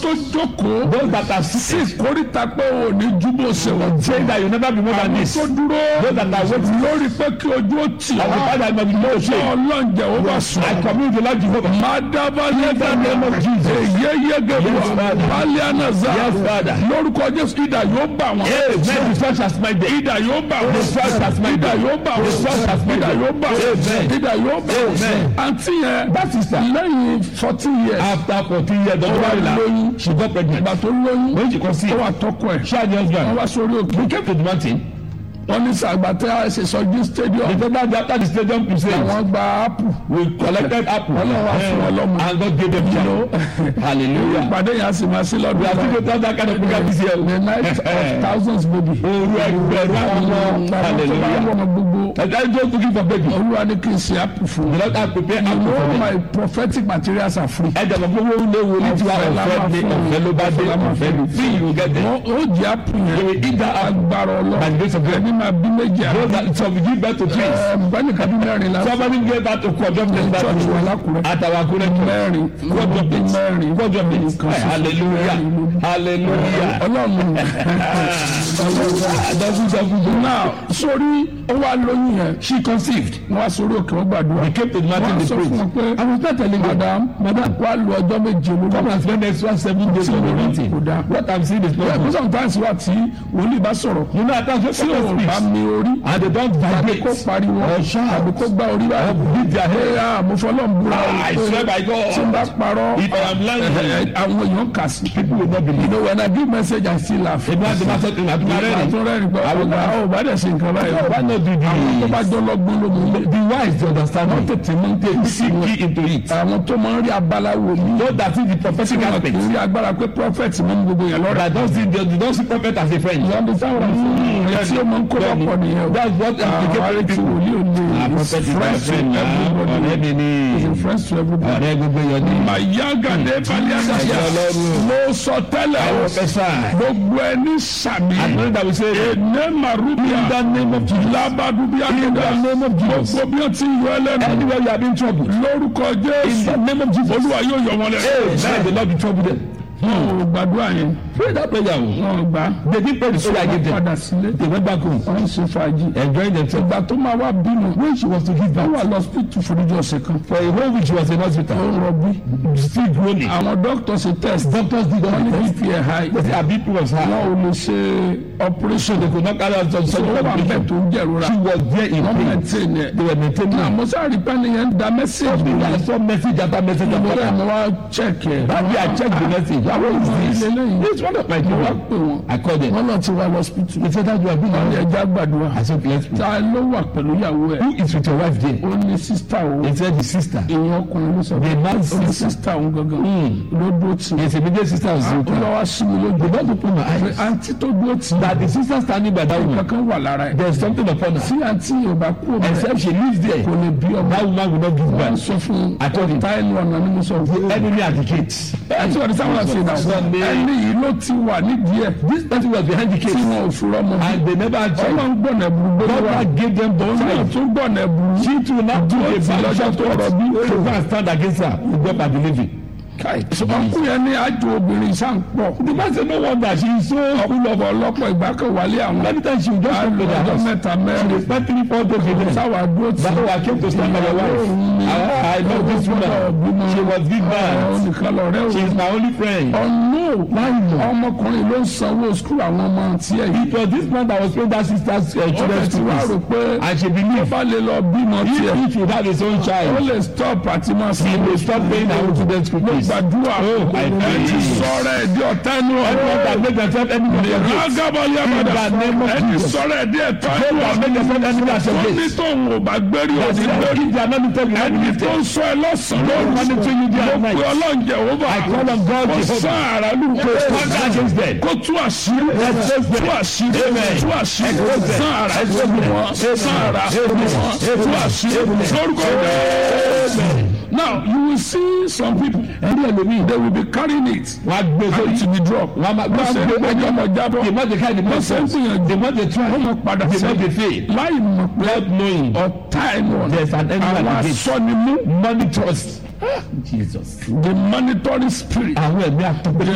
tó jókòó Those that are sí sick, ìkórìtà pé ò ní júbọ̀ ṣe wọ́n saying that you never be more than àwọn this. tó dúró Those that are waiting. lórí pé kí ojú ó tì And the ọ́ Father must be no ṣé shame. ọlọ́njẹ́ ó bá sùn. I commune with the Lord Jehovah. Madaba In the name of Jesus. Eyeyegeba Yes, Father. Balianaza Yes, Father. lórúkọ Jésù ìdà yóò bà wọ́n. Amen. The church has made them. Ìdà yóò bà wọ́n. The church has made Ìdà them. yóò bà wọ́n. The church has made Ìdà them. yóò bà wọ́n. Amen. Ìdà yóò bà wọ́n. Amen. Àǹtí yẹn That sister. lẹ́yìn fourteen years After fourteen years, Dr. wá Barilla, lóyún. she got pregnant. ìgbà tó lóyún When she conceived, ó wà tọkọ ẹ̀ she and the wọ́n husband, wá sórí òkè we came to the mountain. wọ́n ní sàgbàtẹ́ àṣẹṣọjú The stadium total day after the stadium crusade, àwọn gba ápù we collected apple Ọlọ́run wá fún wọn lọ́mọ. and God gave them child. Hallelujah. ìpàdé yẹn á sì máa sí We lọ́dún are náà. still going that kind of program this year. the night of thousands baby. Oru ẹgbẹ̀rún àwọn ọmọ. àwọn tó bá ń Hallelujah. wọ̀ gbogbo And I just looking for baby. olúwa ní kí n ṣe ápù fún The un. Lord has prepared you apple know for them. my prophetic materials are free. Ẹ jẹ́ gbogbo owó léwu ní tiwa Ọ̀fẹ́ la ọ̀fẹ́ máa ní fún ọ̀fẹ́ ló bá dé ọ̀fẹ́ la máa ọ̀fẹ́ ní free you will get them. wọ́n ó jẹ́ ápù You will yẹn eat that apple agbára by the ọlọ́run grace of God. ẹni máa bí méjì Those àná. that some give birth to twins. bẹ́ẹ̀ni bí mẹ́rin la Somebody gave birth to quadruplets that church wà lákùrẹ́. at our current mẹ́rin quadruplets. mẹ́rin Quadruplets. Nǹkan ṣoṣo. Hallelujah. Hallelujah. ọlọ́run Double double. náà sórí ó wá lóyún yẹn She conceived. wọ́n wá sórí òkè wọ́n gbàdúrà. We came to the mountain wọ́n to sọ fún wọn pray. pé I was not telling you. madam madam wà lu ọjọ́ méje lórí. Come and spend extra seven days on the mountain. Kò dáa. What I'm saying is not Yeah, good. sometimes wà tí wòlíì bá sọ̀rọ̀ You know, at times when tí ò someone bá speaks mi orí and they don't tàbí vibrate kó pariwo or shout tàbí kó gbá orí or báyìí. beat their head. ẹ̀yà àmúfọ́lọ́ ń búra o I pé swear by God. tí n bá parọ́ If I am lying, ẹ̀, ẹ̀, àwọn èèyàn kà sí. people will not You believe. know when I give message I still laugh. Èmi àti máa sọ pé màá tún máa rẹ́rìn. àtúnrẹ́rìn gbọ́ Àwọn ọ̀gá ọ̀ bá dẹ̀ ṣe nǹkan báyìí. Why not do tó bá the jọ lọ́gbọ́n ló mú un. the wise to understand wọ́n it? tètè mú tètè sí See wọn. key into it. àwọn tó máa ń rí abala wò mí. Know that in the prophetic wọn kì aspect. í rí agbára pé prophet mú ní gbogbo yẹn lọ́rẹ̀. That don't see they don't see prophet as a friend. ìyá ọdún sáwọn ọ̀rọ̀ tí ó máa ń kó lọ́pọ̀ nìyẹn o. That's what àwọn implicated tí people. wòlíì ò ní Ah, is prophet is my friends to friend na everybody. ọ̀rẹ́ mi Is ni a friends to everybody. ọ̀rẹ́ gbogbo yọ ni. Mayagade Baliadaya. Ọlọ́run. Mo sọ tẹ́lẹ̀ o. Professor. Gbogbo ẹni sàmì. I know that we say Ene Marubia. in the name of Jesus. Labadubia In the Keda. name of Jesus. Gbogbo bí o ti yọ ẹlẹ́nu. Anywhere you have been troubled. Lórúkọ In Jésù. the name of Jesus. Olúwa yóò yọ wọn lẹ. Amen. The Lord be troubled them. Wọn ò gbàdúrà yẹn. Pray that prayer. o. Wọn ò gbà. They didn't pray the prayer I gave them. Padà sílé. They went back home. Wọ́n ń ṣe fàájì. Enjoying themselves. Ìgbà tó máa wá bínú. When she was to give Wọ́n birth. wà lọ hospital fún ojú ọ̀sẹ̀ kan. For a whole week she was in Ó hospital. ń rọbí. Still groaning. Àwọn dókítà ṣe test. Doctors did all Wọ́n ní the tests. BP ẹ̀ high. They say her BP was high. Wọ́n ò lè ṣe operation. They could not carry out some So surgical ó wà bẹ́ẹ̀ operation. tó ń jẹ̀rora. She was there in Wọ́n pain. maintain ẹ̀. They were maintaining Náà her. mo sáré pé nìyẹn ń da mẹ́sẹ̀gì mi. I saw message after message Mo after rẹ̀ message. mo wá check ẹ̀. That day I checked the message. Ìyàwó What is ìfún this? ilé lẹ́yìn. It's one of my Mo wá children. pè wọ́n. I called them. Wọ́n náà ti wá lọ hospital. They said that you have been Wọ́n ní on ẹja gbàdúrà. I said, let's pray. Ta ló wà pẹ̀lú ìyàwó ẹ̀? Who is with your wife there? Ó ní sísítà o. He said, the sister. Ìyẹn ọkùnrin ló sọ The pé man's ó ní sister. sísítà òun gangan. Ló dúró tì. Yes, immediate sister was Ó with her. lọ́ wá sí mi lójú. The Lord opened my Pé eyes. àǹtí tó dúró tì. That the sister standing by that woman, Kankan wà lára ẹ̀. there's something upon her. Tí àǹtí yóò bá kú ọmọ rẹ̀ Except she lives there. kò lè bí ọmọ. That woman will not give Wọ́n birth. sọ fún I told him. ọ̀tá ẹnu ọ̀nà ni mo sọ fún. Enemy at the gate. Àti ọ̀dọ̀ sáwọn àti ìdá. Sunday. Ẹni yìí ló ti wà nídìí ẹ̀. This person was behind the Tí gate. wọn ò fi rọ́mọ. And they never had child. Ọlọ́run gbọ̀nà ẹ̀bùrú gbọ́dọ̀ wá. God gave them the Òun náà child. tún gbọ̀nà ẹ̀bùrú. She too now do a Ó ti bad lọ́jọ́ job tó to rọ̀ us. bí. To go and stand against her. We go by believing. Ọkùnrin yẹn ní àjò obìnrin sáà ń pọ̀. The man said, no wonder she is so Ọ̀pọ̀lọpọ̀ ọlọ́pọ̀ ìgbà kan wálé àwọn. Many times she will just come to the Ọjọ́ house. mẹ́ta She mẹ́rin. will spend three, four days with them. Sáwà dúró tì. That's why I came to stand by your wife. I, I know this woman. She was big Ọ̀hún man. nìkan lọ̀rẹ́ She o. is my only friend. Ọ̀nù ọmọkùnrin ló ń sanwó skul àwọn ọmọ tiẹ̀ yìí. It was this man that was paying that sister's uh, Ó children's bẹ̀ tí school wàá rò fees. pé And she ó believed bá lè lọ bímọ tiẹ̀. if he should have his own Ó child, lè stop àti máa he sanwó will stop paying her own children's school Mo fees. gbàdúrà Oh, I ẹ pray. ti sọ̀rọ̀ ẹ̀ di ọ̀tá ẹnu Everyone that ọ̀rọ̀. make themselves enemy of your gate. Rágábọ̀lì àbàdà In the name of ẹ ti Jesus. sọ̀rọ̀ ẹ̀ di ẹ̀tọ́ Those ẹnu that ọ̀rọ̀. make themselves enemy of your Wọ́n ní gate. tóun ò bá gbérí That's òsì why gbérí. if they are not telling you Ẹni anything, tó ń sọ ẹ lọ́sàn-án Lord, monitor you day and Mo night. pe ọlọ́njẹ ó bá I call on God kó Jehovah. sán ara lù kó stand against them. kó tú àṣírí tú àṣírí Amen. tú àṣírí Expose them. sán ara Expose them. wọn sán ara Amen. wọn tú àṣírí lórúkọ Jésù. Now you will see some people Ẹni ẹlòmíì, they will be carrying it wọ́n á gbé and sórí. it will be drop. Wọ́n á máa gbé Wọ́n ṣe gbé ẹjọ́ ọmọ jábọ̀ The more they carry, the more Wọ́n ṣe ń sense. gbìyànjú. The more they try, wọ́n mọ̀ padà the more they sí fail. láì mọ̀ pé Not knowing ọ̀tá ẹnu ọ̀nà there's an enemy àwọn at the gate. asọ́nimú Monitors. Jesus. the monitoring spirit Àwọn ẹ̀mí àtọ́gbẹ́.